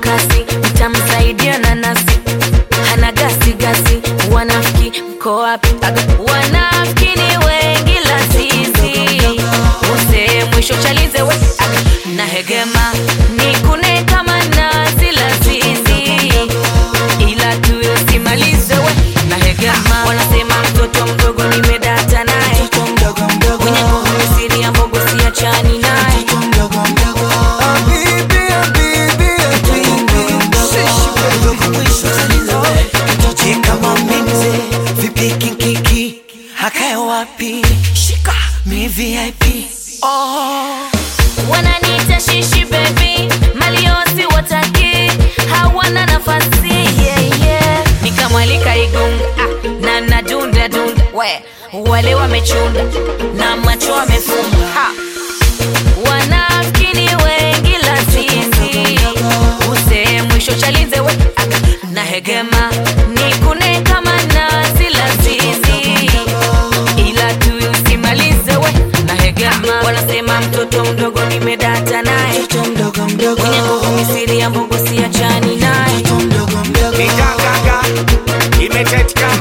kasi mtamsaidia na nasi hana gasi gasi wanafiki mko wapi Aga, wanafiki ni wengi la sisi use mwisho chalize we Aga, na hegema nikune kama nazi la sisi ila tu usimalize we na hegema wanasema mtoto mdogo nimedata naye mwenye nguvu siri ya mbogo siachani naye kama mimze vipi kinkiki hakae wapi shika mi vip oh. wananiita shishi bebi maliosi wataki hawana nafasi yeah, yeah. nikamwalika igunga ah, na nadunda dunda we wale wamechunda na macho wamefumba ha. wanafiki ni wengi la sisi use mwisho chalize we aka na hegema nikune kama nazi la sisi ila tu usimalize we na hegema wanasema mtoto mdogo nimedata naye mdogo mdogo mwenye nguvu misiri ya mbogo siachani naye Nitagaga imetetika